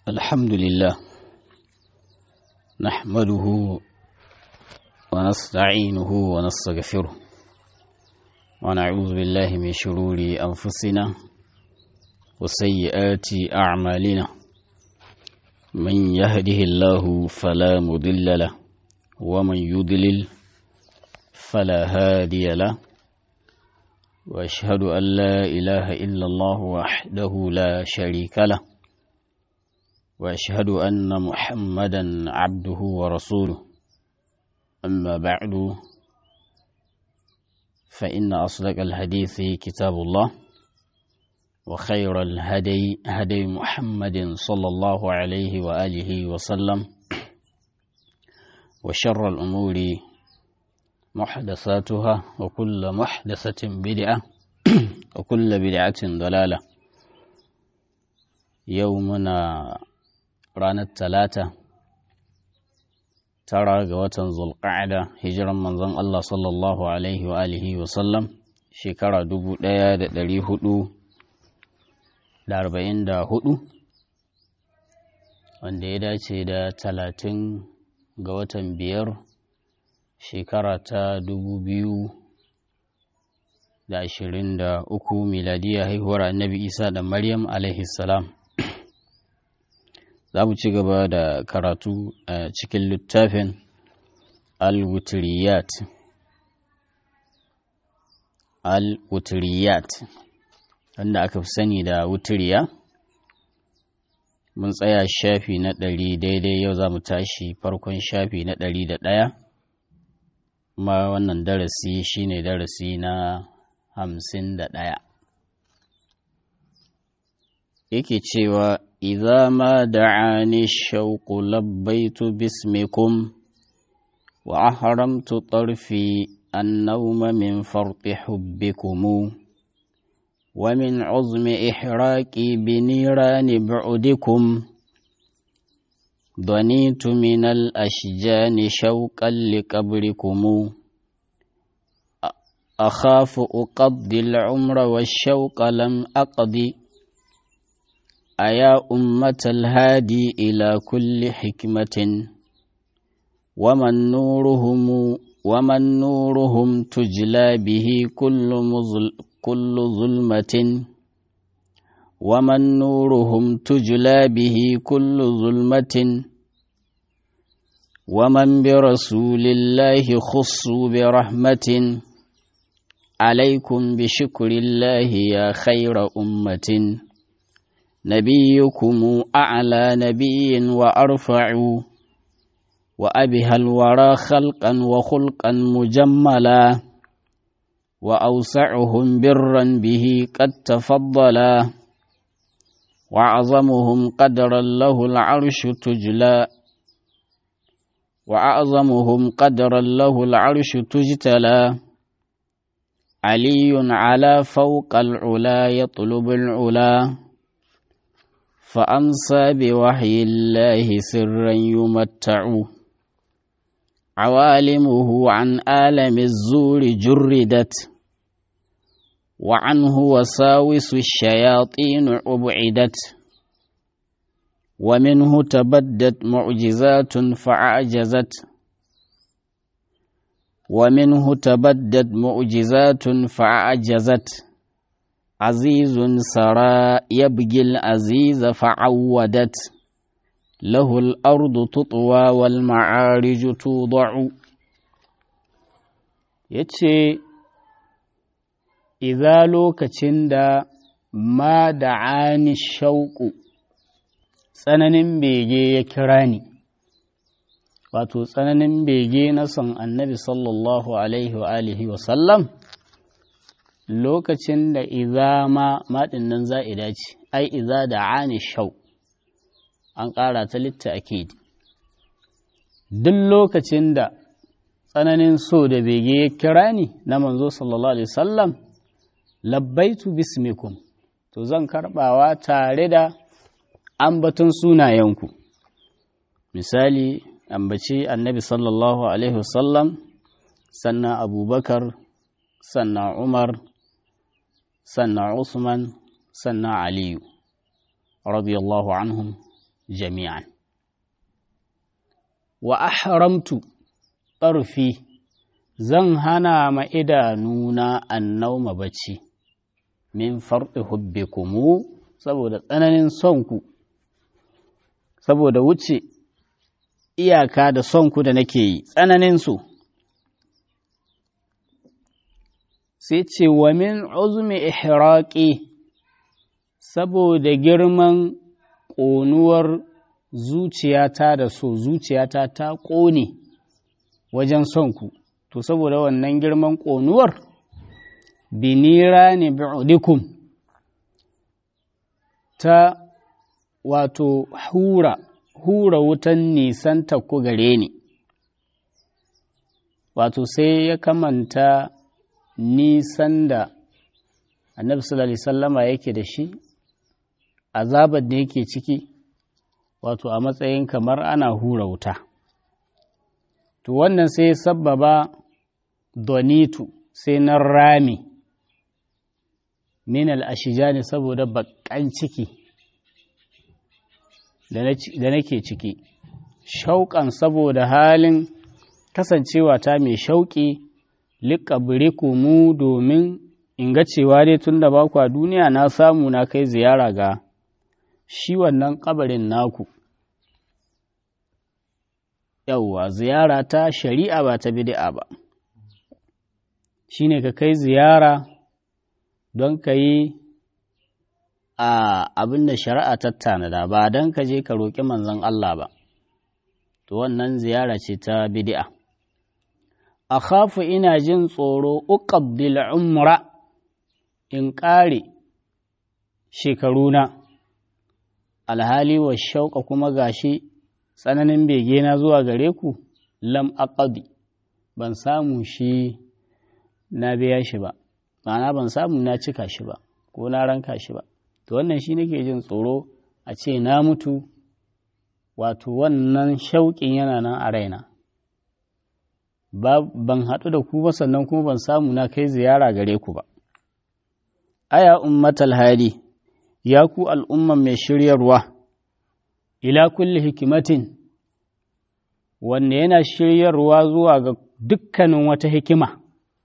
الحمد لله نحمده ونستعينه ونستغفره ونعوذ بالله من شرور أنفسنا وسيئات أعمالنا من يهده الله فلا مضل له ومن يضلل فلا هادي له واشهد ان لا اله الا الله وحده لا شريك له واشهد ان محمدا عبده ورسوله اما بعد فان اصدق الحديث كتاب الله وخير الهدي هدي محمد صلى الله عليه واله وسلم وشر الامور محدثاتها وكل محدثة بدعة وكل بدعة ضلالة يومنا رانا الثلاثة ترى قوة ذو القعدة هجرا من ظن الله صلى الله عليه وآله وسلم شكرا دبو ديا دلي هدو لاربعين دا هدو wanda ya dace da talatin ga watan biyar shekara ta dubu biyu da ashirin da uku miladiya haihuwar annabi isa da maryam salam za mu ci gaba da karatu a cikin littafin al-wutriyat al-wutriyat wanda aka fi sani da wutiriya mun tsaya shafi na ɗari daidai yau za mu tashi farkon shafi na ɗari da ɗaya kuma wannan darasi shine darasi na hamsin da ɗaya yake cewa idza ma da'ani shauqu labbaitu bismikum wa ahramtu tarfi annawma min farti hubbikum wa min uzmi ihraqi binirani bu'dikum ضنيت من الأشجان شوقا لقبركم أخاف أقضي العمر والشوق لم أقضي أيا أمة الهادي إلى كل حكمة ومن نورهم ومن نورهم تجلى به كل مظل كل ظلمة ومن نورهم تجلى به كل ظلمة ومن برسول الله خصوا برحمة عليكم بشكر الله يا خير أمة نبيكم أعلى نبي وأرفع وأبها الورى خلقا وخلقا مجملا وأوسعهم برا به قد تفضلا وأعظمهم قدرا له العرش تجلى وأعظمهم قدرا له العرش تجتلى علي على فوق العلا يطلب العلا فأمسى بوحي الله سرا يمتع عوالمه عن آلم الزور جردت وعنه وساوس الشياطين أبعدت ومنه تبدت معجزات فأعجزت ومنه تبدت معجزات فأعجزت عزيز سرى يبقي العزيز فعودت له الأرض تطوى والمعارج توضع يتشي iza lokacin da ma da ani shauƙu tsananin bege ya kira ni wato tsananin bege na son annabi sallallahu alaihi wa alihi wa sallam lokacin da iza ma maɗin nan za'ida ce ai iza da ani shau an ƙara ta litta ake duk lokacin da tsananin so da bege ya kira ni na manzo sallallahu alaihi wasallam labbaitu bismikum to zan karbawa tare da ambaton sunayenku misali ambaci annabi sallallahu alaihi wasallam sannan abubakar sannan umar sannan usman sannan aliyu radiyallahu anhum jami'an wa ahramtu ƙarfi zan hana ma idanuna annauma bacci min farɗi hubbikumu saboda tsananin sonku saboda wuce iyaka da sonku da nake yi tsananin su sai ce wa min uzumi ihraqi saboda girman ƙonuwar zuciyata da so zuciyata ta ƙone wajen son ku to saboda wannan girman ƙonuwar binira ne bi'udikum ta wato hura hura wutan nisan ku gare ni wato sai ya kamanta nisan da annabi sallallahu alaihi sallama yake da shi azabar da yake ciki wato a matsayin kamar ana hura wuta to wannan sai sabbaba donitu sai na rami min al'ashijani saboda baƙan ciki da nake ciki shauƙan saboda halin kasancewa ta mai shauƙi liƙabiriku mu domin in ga cewa dai tun da baku a duniya na samu na kai ziyara ga shi wannan ƙabarin naku yauwa ziyara ta shari'a ba ta bid'a ba shine ka kai ziyara don ka yi a abin da shari'a ta tanada ba don ka je ka roƙi manzon Allah ba to wannan ziyara ce ta bid'a a khafu ina jin tsoro uqabdil umra in ƙare shekaruna alhali wa shauƙa kuma gashi tsananin begena zuwa gare ku lam aqadi ban samu shi na biya shi ba ma'ana ban samu na cika shi ba ko na ranka shi ba to wannan shi nake jin tsoro a ce na mutu wato wannan shauƙin yana nan a raina ban haɗu da ku ba sannan kuma ban samu na kai ziyara gare ku ba aya ummatal hadi ya ku al'umman mai shiryarwa ila kulli hikimatin wanne yana shiryarwa zuwa ga dukkanin wata hikima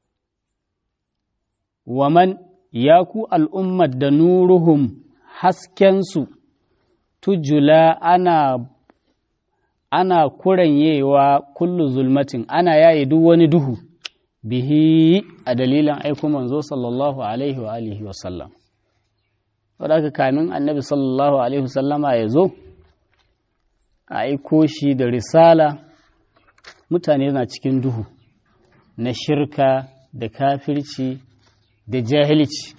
waman ya ku al'ummar da nuruhum haskensu tujula ana ana kuranyewa kullu zulmatin ana yaye duk wani duhu bihi a dalilin aiko manzo sallallahu alaihi wa alihi wa sallam wadda kamin annabi sallallahu alaihi wa sallama ya zo a aiko shi da risala mutane na cikin duhu na shirka da kafirci da jahilci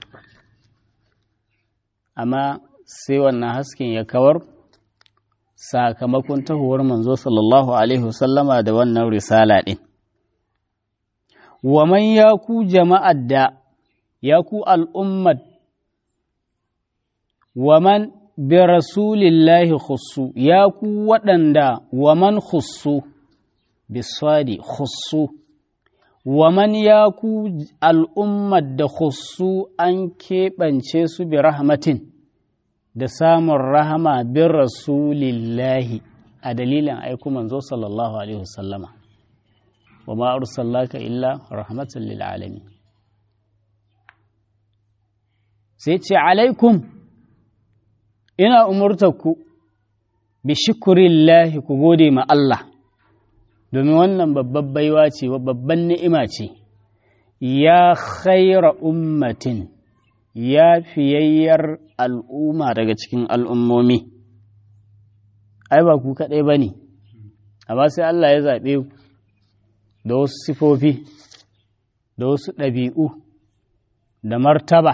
amma sai wannan hasken ya kawar sakamakon tahuwar manzo sallallahu alaihi wasallama da wannan risala ɗin waman ya ku jama'ar da ya ku al'ummar waman bi rasulillahi khussu ya ku waɗanda waman khussu biswadi khussu waman ya ku al'ummar da khussu an keɓance su bi rahmatin da samun rahama bin rasulillahi a dalilin aiku manzo sallallahu alaihi wasallama wa ma arsalaka illa rahmatan lil alamin sai ce alaikum ina umurtarku bi shukurillahi ku gode ma Allah domin wannan babban baiwa ce babban ni'ima ce ya khaira ummatin ya fiyayyar al'umma daga cikin al'ummomi ai ba ku kaɗai ba ne amma sai Allah ya zaɓe ku da wasu sifofi da wasu ɗabi'u da martaba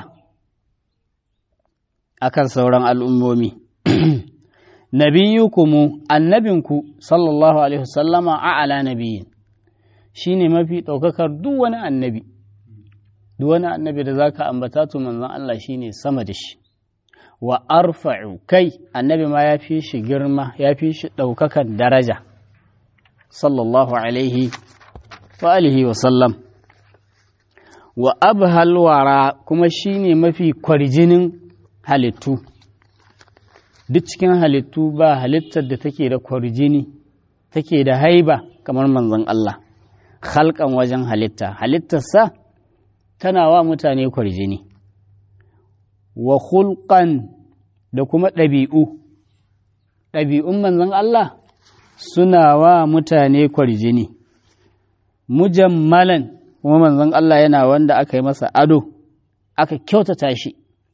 akan sauran al'ummomi nabiyukumu annabinku sallallahu alaihi wasallama a'ala nabiyin shine mafi ɗaukakar duk wani annabi duk wani annabi da zaka ambata to manzon Allah shine sama da shi wa arfa'u kai annabi ma ya fi shi girma ya fi shi ɗaukakar daraja sallallahu alaihi wa alihi wa sallam wa abhal wara kuma shine mafi kwarjinin halittu duk cikin halittu ba halittar da take da kwarjini take da haiba kamar manzon Allah halkan wajen halitta halittarsa tana wa mutane kwarjini wa hulƙan da kuma ɗabi'u ɗabi'un manzon Allah suna wa mutane kwarjini mujammalan kuma manzon Allah yana wanda aka yi masa ado aka kyautata shi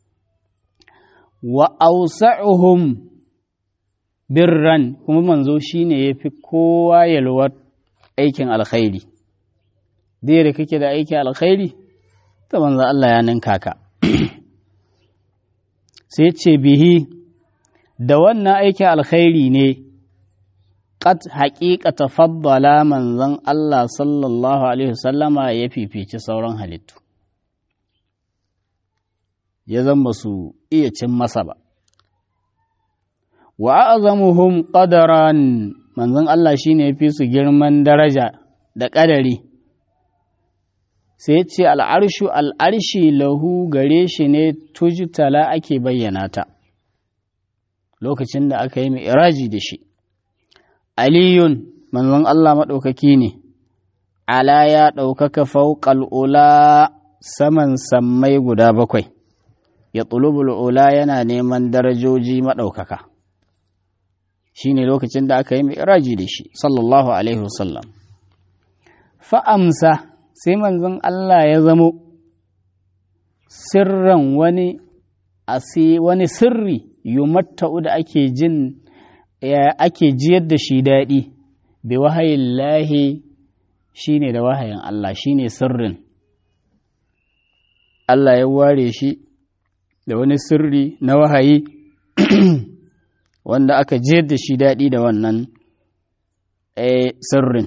wa ausa'uhum birran kuma manzo shine yafi kowa yalwar aikin alkhairi dai da kake da aikin alkhairi ta manzo Allah ya ninka ka sai ce bihi da wannan aikin alkhairi ne qad haqiqata faddala manzon Allah sallallahu alaihi wasallama ya fifici sauran halittu ya zama su iya cin masa ba. Wa azamuhum qadaran manzon Allah shi ne fi su girman daraja da ƙadari, sai ce al'arshu al'arshi lahu gare shi ne tujtala ake bayyana ta, lokacin da aka yi mai iraji da shi. Aliyun manzon Allah maɗaukaki ne, ala ya ɗaukaka fauƙal ula saman sammai guda bakwai. ya tulubul ula yana neman darajoji maɗaukaka shi ne lokacin da aka yi mi'raji da shi sallallahu alaihi wasallam fa'amsa sai manzon Allah ya zamo sirran wani asi wani sirri yumatta'u da ake jin ake jiyar da shi daɗi bi wahayin lahi shi ne da wahayin Allah shi ne sirrin Allah ya ware shi da wani sirri na wahayi wanda aka jiyar da shi daɗi da wannan sirrin.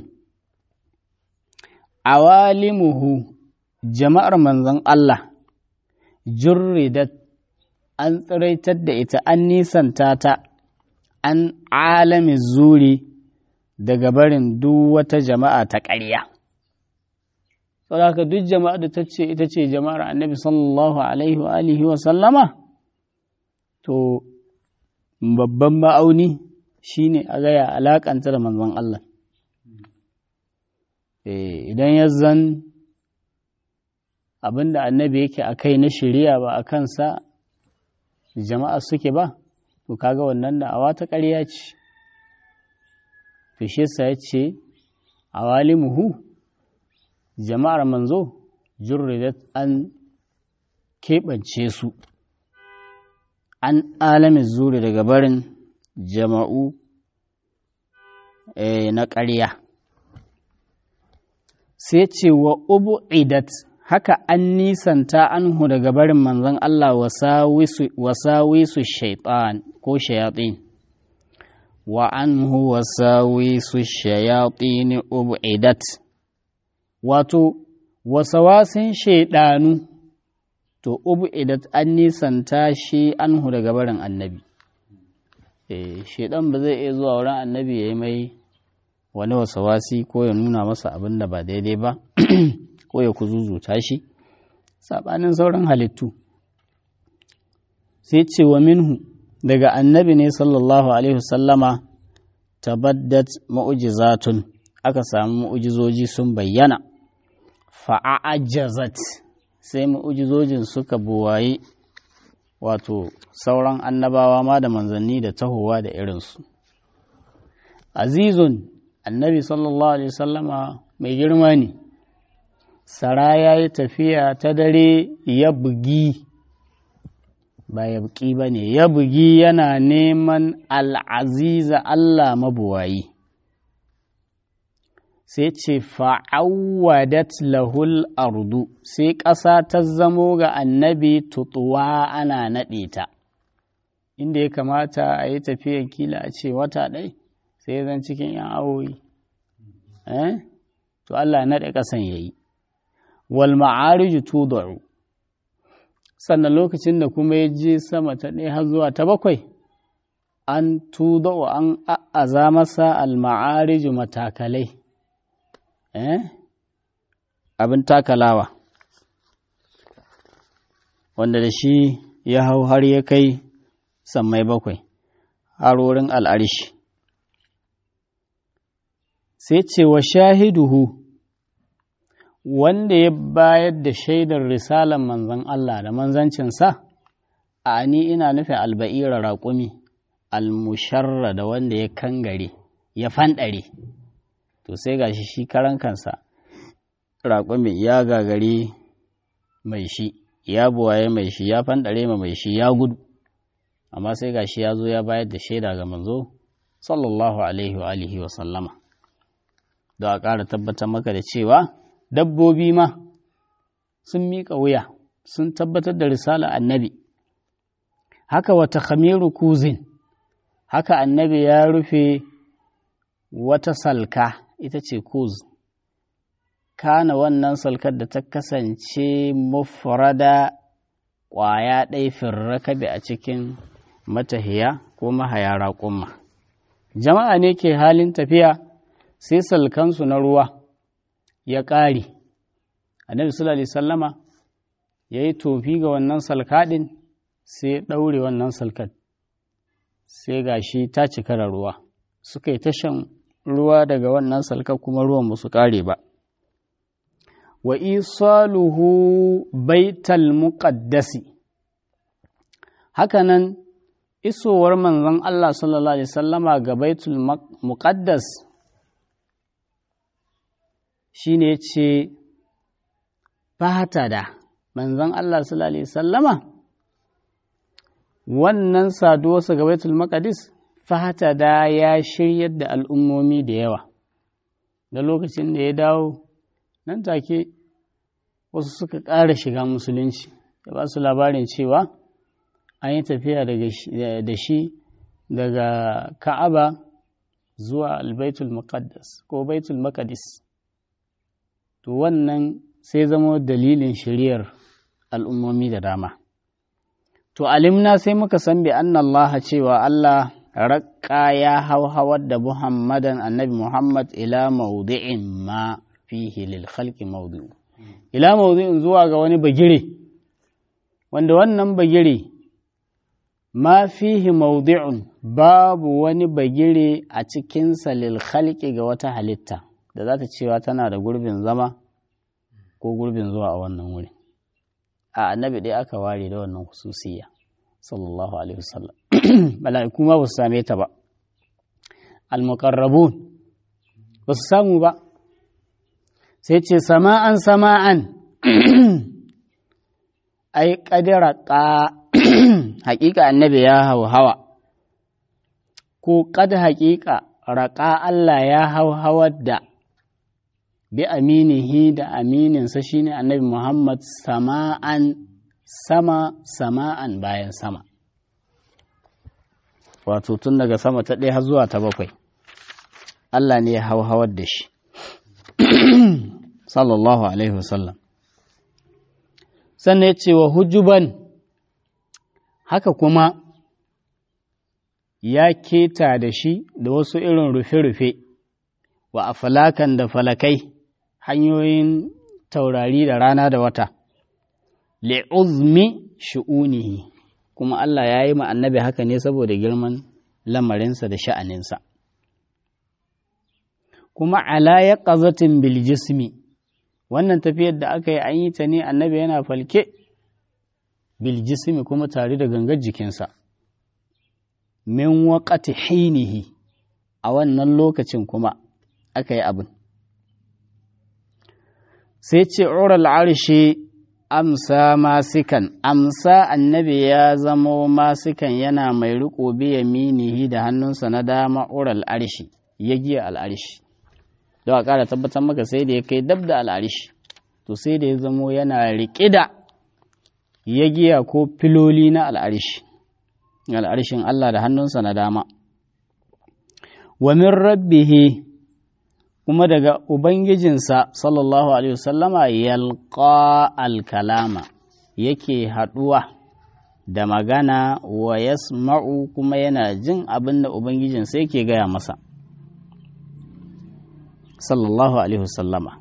Awalimuhu jama'ar manzon Allah jurridat an tsiraitar da ita an nisanta ta an alami zuri daga barin duk wata jama'a ta ƙarya. saboda duk jama'a da ta ce ita ce jama'ar annabi sallallahu alaihi wa alihi wa sallama to babban ma'auni shine a gaya alakanta da manzon Allah idan ya zan abinda annabi yake a kai na shari'a ba a kansa jama'a suke ba to kaga wannan da awa ta ƙarya ce to shi ya ce awalimuhu jama'ar manzo jurridat an keɓance su an alamin zuri daga barin jama'u na ƙarya sai ce wa ubu idat haka an nisanta anhu daga barin manzon Allah wasawisu shaitan ko shayatin wa anhu wasawisu shayatin ubu idat wato wasawasin shaidanu to ubu idat an nisanta shi anhu daga barin annabi eh shaidan ba zai iya zuwa wurin annabi ya yi mai wani wasawasi ko ya nuna masa abin da ba daidai ba ko ya kuzuzuta shi saɓanin sauran halittu sai ce wa minhu daga annabi ne sallallahu alaihi wasallama tabaddat ma'ujizatun aka samu mu'ujizoji sun bayyana fa'ajazat sai mu'ujizojin suka buwaye wato sauran annabawa ma da manzanni da tahowa da irinsu azizun annabi sallallahu alaihi wasallama mai girma ne sara ya yi tafiya ta dare ya bugi ba ya buki ba ne ya bugi yana neman al'aziza Allah mabuwayi sai ce fa'awwadat lahul ardu sai ƙasa ta zamo ga annabi tutuwa ana naɗe ta inda ya kamata a yi tafiyan kila a ce wata ɗai sai zan cikin ‘yan awoyi to Allah naɗe ƙasan ya yi wal ma'ariju tudu'u sannan lokacin da kuma ya je sama ta ɗaya har zuwa ta bakwai an tudu'u an a'aza masa al ma'ariju matakalai abin takalawa wanda da shi ya hau har ya kai sammai bakwai harorin al'arshi sai ce wa shahiduhu wanda ya bayar da shaidar risalar manzan Allah da manzancinsa a ni ina nufin alba'ira raƙumi almusharra da wanda ya kangare ya fanɗare to sai ga shi shi karan kansa raƙumi ya gagare mai shi ya buwaye mai shi ya fanɗare ma mai shi ya gudu amma sai ga shi ya zo ya bayar da shaida ga manzo sallallahu alaihi wa alihi wa sallama da a ƙara tabbatar maka da cewa dabbobi ma sun miƙa wuya sun tabbatar da risala annabi haka wata khamiru kuzin haka annabi ya rufe wata salka ita ce kuz kana wannan salkar da ta kasance mufrada ƙwaya ɗai firrakabi a cikin matahiya ko mahaya raƙumma jama'a ne ke halin tafiya sai salkansu na ruwa ya ƙare annabi sallallahu alaihi sallama ya yi tofi ga wannan salkaɗin sai ya ɗaure wannan salkat sai ga shi ta cika da ruwa suka yi tashan ruwa daga wannan salkar kuma ruwan ba su ƙare ba wa isaluhu baital muqaddasi hakanan isowar manzon Allah sallallahu alaihi sallama ga baitul muqaddas shine ce fata da manzon Allah sallallahu alaihi sallama wannan saduwarsa ga baitul maqdis fata da ya shiryar da al'ummomi da yawa da lokacin da ya dawo nan take wasu suka ƙara shiga musulunci da ba su labarin cewa an yi tafiya da shi daga ka'aba zuwa albaitul muqaddas ko baitul maqdis to wannan sai zama dalilin shiriyar al'ummomi da dama to alimna sai muka san bi anna Allah cewa Allah raƙa ya hauhawar da Muhammadan annabi Muhammad ila maudi'in ma fihi lil khalqi mawdi'u ila mawdi'in zuwa ga wani bagire wanda wannan bagire ma fihi mawdi'un babu wani bagire a cikinsa lil khalqi ga wata halitta da za ta cewa tana da gurbin zama ko gurbin zuwa a wannan wuri a annabi dai aka ware da wannan hususiyya sallallahu alaihi wasallam mala'iku ma ba su same ta ba al-muqarrabun ba su samu ba sai ce sama'an sama'an ai kadira ka haƙiƙa annabi ya hau hawa ko kad haƙiƙa raƙa Allah ya hau hawar da bi aminihi da amininsa shine annabi Muhammad sama'an sama sama'an bayan sama wato tun daga sama ta ɗaya har zuwa ta bakwai Allah ne ya hau hawar da shi sallallahu alaihi wasallam sannan ya ce wa hujuban haka kuma ya keta da shi da wasu irin rufe-rufe wa afalakan da falakai hanyoyin taurari da rana da wata li'uzmi shu'unihi kuma Allah ya yi annabi haka ne saboda girman lamarinsa da sha'aninsa kuma ala ya ƙazatin biljismi wannan tafiyar da aka yi an yi ta ne annabi yana falke biljismi kuma tare da gangar jikinsa min waƙati hainihi a wannan lokacin kuma aka yi abin sai ce oral arshi amsa masikan amsa annabi ya zamo masikan yana mai riko biya minihi da hannunsa na dama oral arshi ya giya al'arshi don a ƙara tabbatar maka sai da ya kai dab da al'arshi to sai da ya zamo yana riƙe da ya giya ko filoli na al'arshi al'arshin Allah da hannunsa na dama wa min rabbihi kuma daga Ubangijinsa sallallahu Alaihi wasallama yalqa alkalama yake haɗuwa da magana wa yasma'u kuma yana jin abin da Ubangijinsa yake gaya masa sallallahu Alaihi wasallama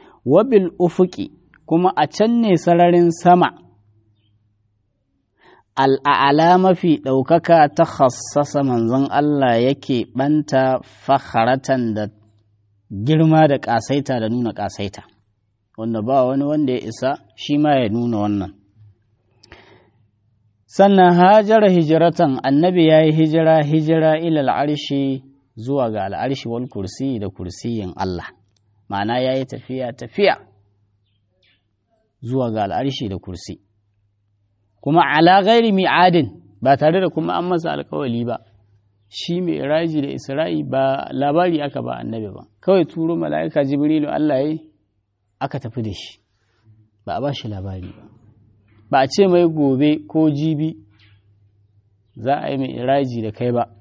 wabil ufuki kuma a can ne sararin sama al'ala mafi ɗaukaka ta khassasa manzon Allah yake ɓanta fakharatan da girma da ƙasaita da nuna ƙasaita wanda ba wani wanda ya isa shi ma ya nuna wannan sannan hajara hijiratan annabi ya yi hijira hijira ilal arshi zuwa ga al'arshi wal kursi da kursiyin Allah ma'ana ya yi tafiya tafiya zuwa ga al'arshi da kursi kuma ala gairi mi'adin ba tare da kuma an masa alkawali ba shi mai iraji da isra'i ba labari aka ba annabi ba kawai turo mala'ika jibrilu Allah ya aka tafi da shi ba a ba shi labari ba ba a ce mai gobe ko jibi za a yi mai iraji da kai ba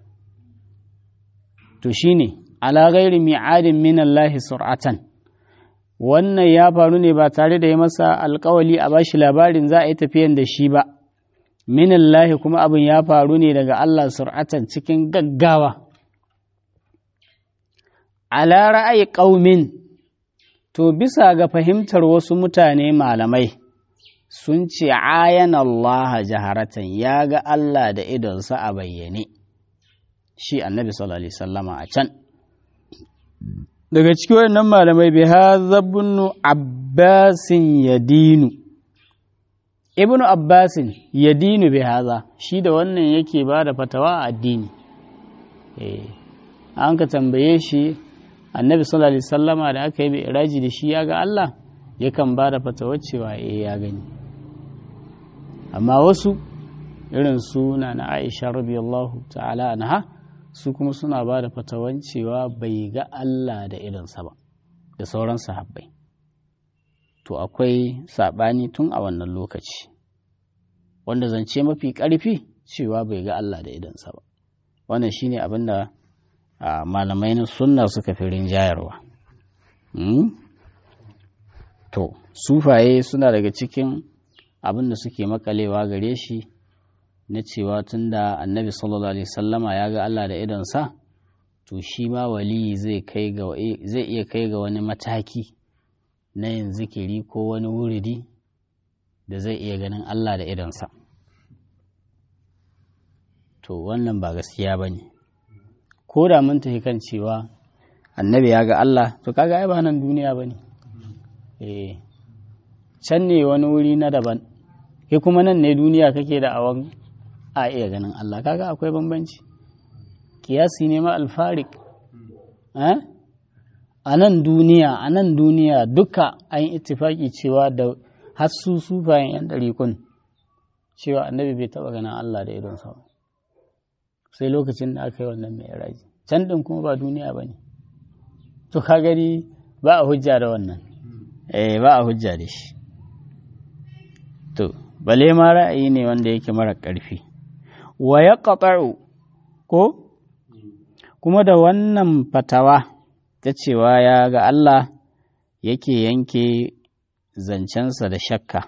to shine ala gairi mi'adin min Allah sur'atan wannan ya faru ne ba tare da ya masa alkawali a bashi labarin za a yi tafiyan da shi ba minallahi kuma abin ya faru ne daga Allah sur'atan cikin gaggawa ala ra'ayi ƙaumin to bisa ga fahimtar wasu mutane malamai sun ce ayan Allah jaharatan ya ga Allah da idonsa a bayyane shi annabi sallallahu alaihi sallama a can daga cikin wannan malamai bai hazabunu abbasin yadinu ibnu abbasin yadinu bai haza shi da wannan yake ba da fatawa a addini an ka tambaye shi annabi sallallahu alaihi sallama da aka yi mai iraji da shi ya ga Allah yakan ba da fatawar cewa eh ya gani amma wasu irin suna na aisha radiyallahu ta'ala anha su kuma suna ba da fatawan cewa bai ga Allah da irinsa ba da sauran sahabbai to akwai saɓani tun a wannan lokaci wanda zance mafi ƙarfi cewa bai ga Allah da idansa ba wannan shine abin da malamai na sunna suka fi rinjayarwa to sufaye suna daga cikin abin da suke makalewa gare shi na cewa tun da annabi sallallahu alaihi sallama ya ga Allah da idonsa to shi ma wali zai iya kai ga wani mataki na yin zikiri ko wani wuridi da zai iya ganin Allah da idonsa to wannan ba gaskiya ba ne ko da mun tafi kan cewa annabi ya ga Allah to kaga ai ba nan duniya ba ne can ne wani wuri na daban ke kuma nan ne duniya kake da awan a iya ganin Allah kaga akwai bambanci kiyasi ne ma alfarik a nan duniya a nan duniya duka an ittifaki cewa da hassu sufayen yan ɗarikun cewa annabi bai taɓa ganin Allah da idon sa sai lokacin da aka yi wannan mai raji can ɗin kuma ba duniya ba ne to ka gani ba a hujja da wannan eh ba a hujja da shi to bale ma ra'ayi ne wanda yake mara ƙarfi wa ya ko kuma da wannan fatawa ta cewa ya ga Allah yake yanke zancensa da shakka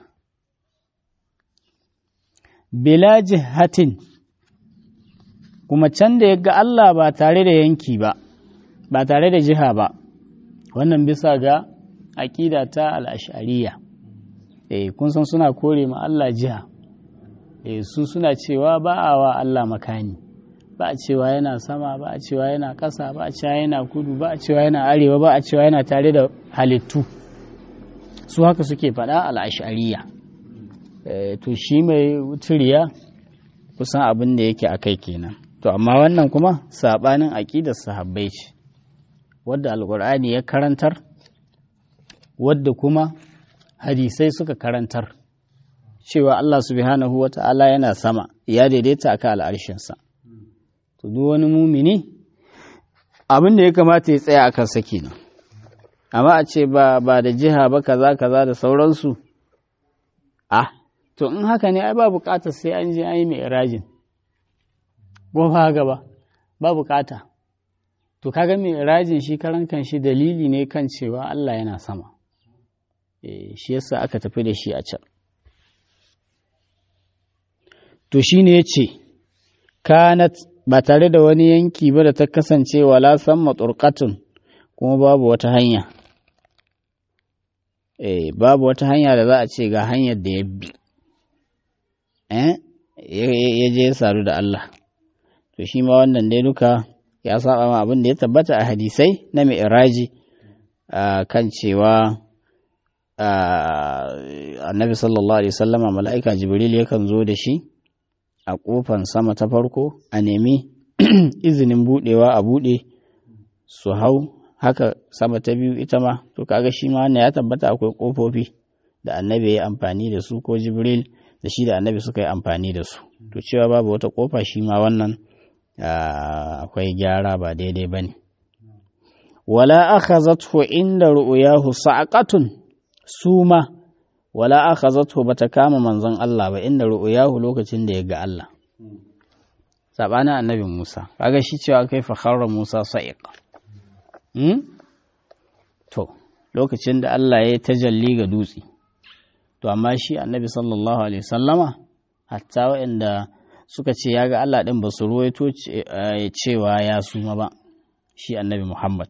bila jihatin kuma can da ya ga Allah ba tare da yanki ba ba tare da jiha ba wannan bisa ga aƙida ta al'ashariya eh kun san suna kore ma Allah jiha eh su suna cewa ba a wa Allah makani ba a cewa yana sama ba a cewa yana ƙasa ba a cewa yana kudu ba a cewa yana arewa ba a cewa yana tare da halittu su haka suke faɗa al'ashariya to shi mai turiya kusan abin da yake a kai kenan to amma wannan kuma saɓanin aƙidar sahabbai ce wadda alƙur'ani ya karantar wadda kuma hadisai suka karantar cewa Allah subhanahu wa ta'ala yana sama ya daidaita a kan al'arshinsa to duk wani mumini abin da ya kamata ya tsaya a kansa kenan amma a ce ba ba da jiha ba kaza kaza da sauransu ah to in haka ne ai ba bukatar sai an je an yi mai irajin ko ba gaba ba bukata to kaga mai irajin shi karan kan shi dalili ne kan cewa Allah yana sama eh shi yasa aka tafi da shi a can to shine yace kanat ba tare da wani yanki ba da ta kasance wala samma turqatun kuma babu wata hanya eh babu wata hanya da za a ce ga hanyar da ya bi eh ya je ya sadu da Allah to shi ma wannan dai duka ya saba ma abin da ya tabbata a hadisai na mi'raji kan cewa annabi sallallahu alaihi wasallama mala'ika jibril yakan zo da shi a kofan sama ta farko a nemi izinin budewa a bude su hau haka sama ta biyu ita ma to kaga shi ma wannan ya tabbata akwai kofofi da annabi ya amfani da su ko jibril da shi da annabi suka yi amfani da su to cewa babu wata kofa shi ma wannan akwai gyara ba daidai ba ne wala akhazathu inda ru'yahu sa'qatun suma wala akhazathu bata kama manzon Allah ba inda ru'yahu lokacin da ya ga Allah sabanin annabi Musa kaga shi cewa kai fa kharra Musa sa'iq hmm? to lokacin da Allah ya tajalli ga dutse to amma shi annabi sallallahu alaihi sallama hatta waɗanda suka ce ya ga Allah ɗin ba su ruwaito cewa ya suma ba shi annabi Muhammad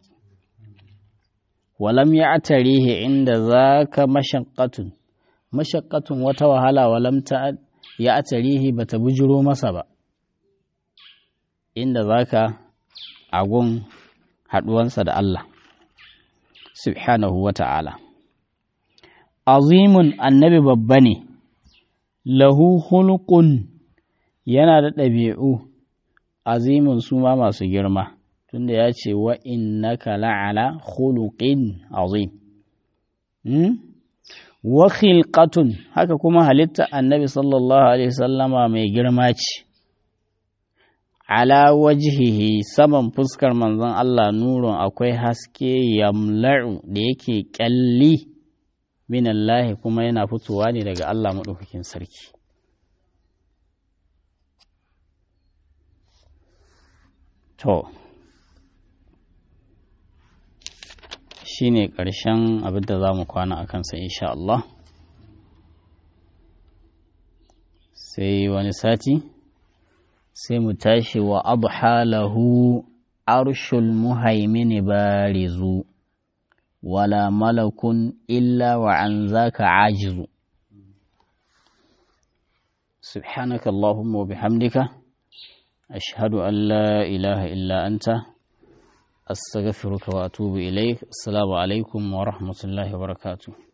walam ya atarihi inda za ka mashakkatun mashakkatun wata wahala walam ta ya atarihi ba ta bujiro masa ba inda za ka agun haɗuwansa da Allah subhanahu wa ta'ala azimun annabi babba ne lahu hulqun yana da ɗabi'u azimin su ma masu girma tunda ya ce wa innaka la'ala khuluqin azim wa khilqatun haka kuma halitta annabi sallallahu alaihi sallama mai girma ce ala wajhihi saman fuskar manzon Allah nurun akwai haske yamla'u da yake kyalli min Allah kuma yana fitowa ne daga Allah maɗaukakin sarki To, shi ne ƙarshen abin da za mu kwana a kansa insha Allah. Sai wani sati, sai mu tashi wa abu halahu arshul muhaimini barizu, wala malakun illa wa an zaka ajizu. سبحانك اللهم وبحمدك أشهد أن لا إله إلا أنت أستغفرك وأتوب إليك السلام عليكم ورحمة الله وبركاته